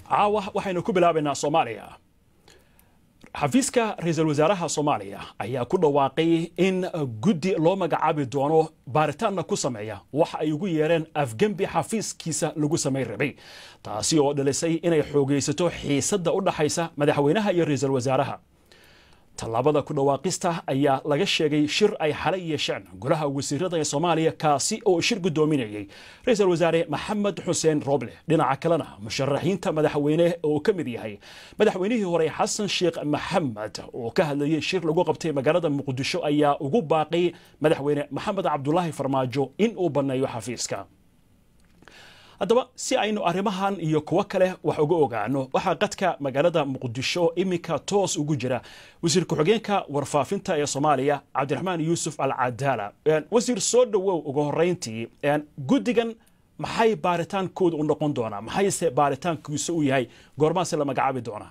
caawa waxaynu ku bilaabaynaa soomaaliya xafiiska ra-iisul wasaaraha soomaaliya ayaa ku dhawaaqay in guddi loo magacaabi doono baaritaanna ku sameeya waxa ay ugu yeereen afgembi xafiiskiisa lagu samayn rabay taasi oo dhalisay inay xoogaysato xiisadda u dhaxaysa madaxweynaha iyo ra-iisul wasaaraha tallaabada ku dhawaaqista ayaa laga sheegay shir ay xalay yeesheen golaha wasiirada ee soomaaliya kaasi oo shir guddoominayay ra-iisul wasaare maxamed xuseen roble dhinaca kalena musharaxiinta madaxweyne oo ka mid yahay madaxweynihii hore xasan sheekh maxamed oo ka hadlayay shir lagu qabtay magaalada muqdisho ayaa ugu baaqay madaxweyne maxamed cabdulaahi farmaajo in uu banneeyo xafiiska haddaba si aynu arrimahan iyo kuwo kale wax uga ogaano waxaa qadka magaalada muqdisho iminka toos ugu jira wasiir ku-xigeenka warfaafinta ee soomaaliya cabdiraxmaan yuusuf al cadaala wasiir soo dhowow ugu horeyntii guddigan maxay baaritaankooda u noqon doonaa maxayse baaritaankiisa u yahay goormaase la magacaabi doonaa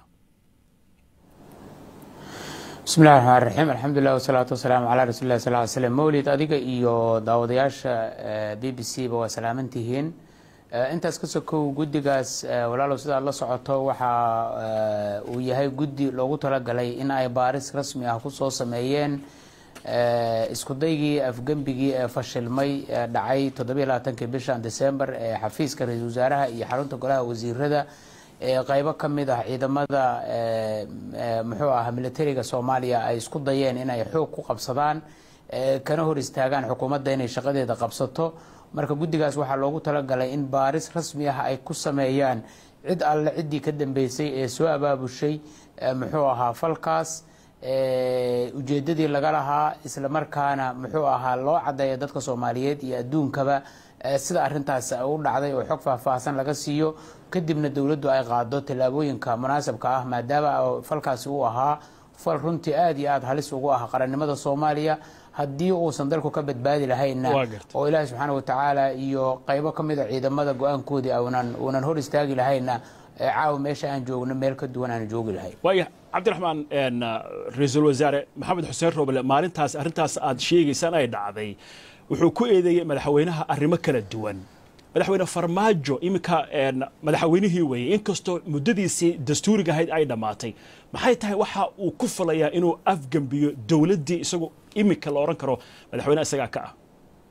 bismi llahi raxmaan raxiim alxamdulilah wasalaatu wasalaamu calaa rasuuli lah sal ly slm mawlid adiga iyo daawadayaasha b b c ba waa salaamantihiin intaas ka sokow guddigaas walaalow sidaad la socoto waxa uu yahay guddi loogu talagalay in ay baaris rasmi ah kusoo sameeyeen iskudaygii afgembigii ee fashilmay ee dhacay toddobiy labaatankii bishan december ee xafiiska ra-iisul wasaaraha iyo xarunta golaha wasiirada ee qeybo ka mid ah ciidamada muxuu ah militariga soomaaliya ay isku dayeen inay xoog ku qabsadaan kana hor istaagaan xukuumadda inay shaqadeeda qabsato marka guddigaas waxaa loogu talagalay in baaris rasmi ah ay ku sameeyaan cid alle ciddii ka dambeysay ee soo abaabushay muxuu ahaa falkaas ujeedadii laga lahaa islamarkaana muxuu ahaa loo cadeeya dadka soomaaliyeed iyo adduunkaba sida arintaas u dhacday oo xog faahfaahsan laga siiyo kadibna dowladdu ay qaado tallaabooyinka munaasabka ah maadaama falkaasi uu ahaa fal runtii aada iyo aada halis ugu ah qarannimada soomaaliya haddii uusan dalku ka badbaadi lahayna oo ilaahi subxaana watacaala iyo qeybo ka mida ciidamada go-aankoodii aunan uunan hor istaagi lahayna caawa meesha aan joogno meel ka duwan aan joogi lahayn waaya cabdiraxmaan ra-iisul wasaare maxamed xuseen roble maalintaas arrintaas aad sheegaysaan ay dhacday wuxuu ku eedeeyey madaxweynaha arrimo kala duwan madaxweyne farmaajo iminka madaxweynihii weeyey inkastoo muddadiisii dastuuriga ahayd ay dhammaatay maxay tahay waxa uu ku falayaa inuu afgembiyo dowladdii isagu iminka la odhan karo madaxweyne isagaa ka ah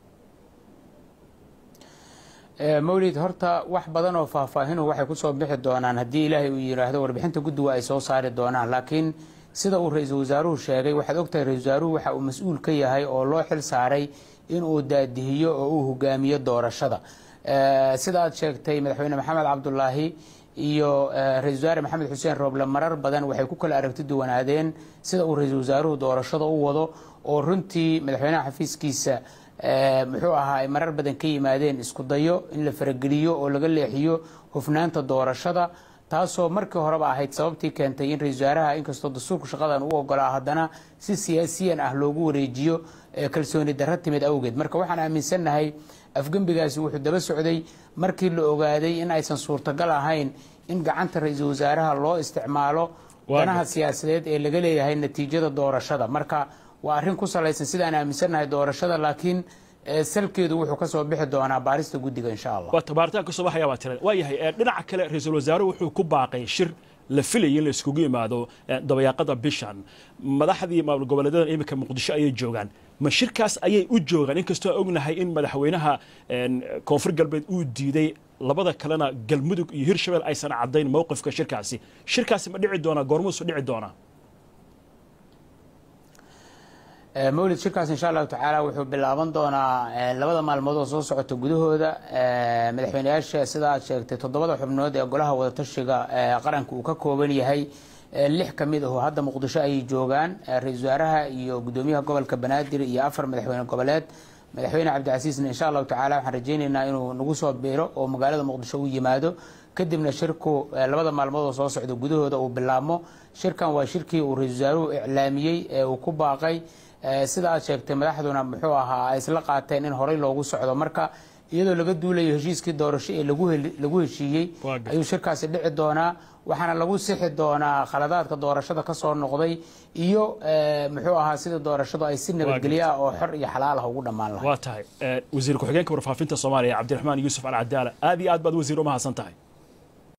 mawlid horta wax badan oo faahfaahinu waxay kusoo bixi doonaan haddii ilaahay uu yidhaahdo warbixinta guddiga ay soo saari doonaan laakiin sida uu ra-iisul wasaaruhu sheegay waxaad ogtahay ra-isul wasaaruhu waxa uu mas-uul ka yahay oo loo xil saaray inuu daadihiyo oo uu hogaamiyo doorashada sida aad sheegtay madaxweyne maxamed cabdulaahi iyo ra-isul wasaare maxamed xuseen rooble marar badan waxay ku kala aragti duwanaadeen sida uu ra-iisul wasaaruhu doorashada u wado oo runtii madaxweynaha xafiiskiisa muxuu ahaa ay marar badan ka yimaadeen isku dayo in la farageliyo oo laga leexiyo hufnaanta doorashada taasoo markii horeba ahayd sababtii keentay in ra-isul wasaaraha inkastoo dastuurku shaqadan u ogolaa haddana si siyaasiyan ah loogu wareejiyo kalsooni darro timid awgeed marka waxaan aaminsannahay afgembigaasi wuxuu daba socday markii la ogaaday in aysan suurtagal ahayn in gacanta ra-iisul wasaaraha loo isticmaalo danaha siyaasadeed ee laga leeyahay natiijada doorashada marka waa arrin ku salaysan sidaan aaminsannahay doorashada laakiin salkeedu wuxuu ka soo bixi doonaa baarista guddiga insha allah waa baaritaan ka soo baxaya baa tira waa yahay dhinaca kale ra-iisul wasaaruhu wuxuu ku baaqay shir la filayay in la iskugu yimaado dabayaaqada bishan madaxdii maamul goboleedyada iminka muqdisho ayay joogaan ma shirkaas ayay u joogaan inkastoo ognahay in madaxweynaha koonfur galbeed uu diiday labada kalena galmudug iyo hirshabeel aysan caddayn mowqifka shirkaasi shirkaasi ma dhici doonaa goormuusu dhici doonaa mawlid shirkaas insha allahu tacaala wuxuu bilaaban doonaa labada maalmood oo soo socota gudahooda madaxweyneyaasha sida aad sheegtay toddobada xubnood ee golaha wadatashiga qaranka uu ka kooban yahay lix ka mid aho hadda muqdisho ayay joogaan ra-iisul wasaaraha iyo gudoomiyaha gobolka banaadir iyo afar madaxweyne goboleed madaxweyne cabdicasiisna insha allahu tacala waxaan rajaynaynaa inuu nagu soo biiro oo magaalada muqdisho u yimaado kadibna shirku labada maalmood oo soo socda gudahooda uu bilaabmo shirkan waa shirkii uu ra-iisul wasaaruhu iclaamiyey ee uu ku baaqay sida aad sheegtay madaxduna muxuu ahaa ay isla qaateen in horey loogu socdo marka iyadoo laga duulayo heshiiskii doorasho ee lagu heshiiyey ayuu shirkaasi dhici doonaa waxaana lagu sixi doonaa khaladaadka doorashada kasoo noqday iyo muxuu ahaa sida doorashadu ay si nabadgelyo ah oo xor iyo xalaal ah ugu dhammaan lahay waa tahay wasiir ku-xigeenka warfaafinta soomaaliya cabdiraxmaan yuusuf alcadaala aad iyo aad baad wasiir u mahadsan tahay